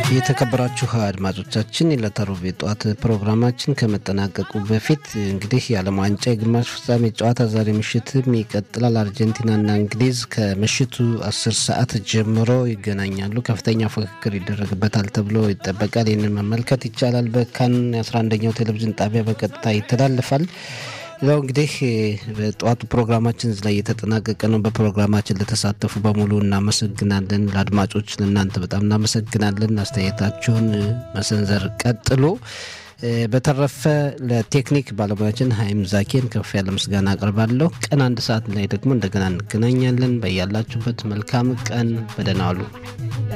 የተከበራችሁ አድማጮቻችን የዕለተ ሮብ የጠዋት ፕሮግራማችን ከመጠናቀቁ በፊት እንግዲህ የዓለም ዋንጫ የግማሽ ፍጻሜ ጨዋታ ዛሬ ምሽትም ይቀጥላል። አርጀንቲናና እንግሊዝ ከምሽቱ አስር ሰዓት ጀምሮ ይገናኛሉ። ከፍተኛ ፉክክር ይደረግበታል ተብሎ ይጠበቃል። ይህንን መመልከት ይቻላል። በካን የ11ኛው ቴሌቪዥን ጣቢያ በቀጥታ ይተላልፋል። ሌላው እንግዲህ በጠዋቱ ፕሮግራማችን ላይ እየተጠናቀቀ ነው። በፕሮግራማችን ለተሳተፉ በሙሉ እናመሰግናለን። ለአድማጮች ለእናንተ በጣም እናመሰግናለን። አስተያየታችሁን መሰንዘር ቀጥሎ። በተረፈ ለቴክኒክ ባለሙያችን ሀይም ዛኬን ከፍ ያለ ምስጋና አቅርባለሁ። ቀን አንድ ሰዓት ላይ ደግሞ እንደገና እንገናኛለን። በያላችሁበት መልካም ቀን፣ በደህና ዋሉ።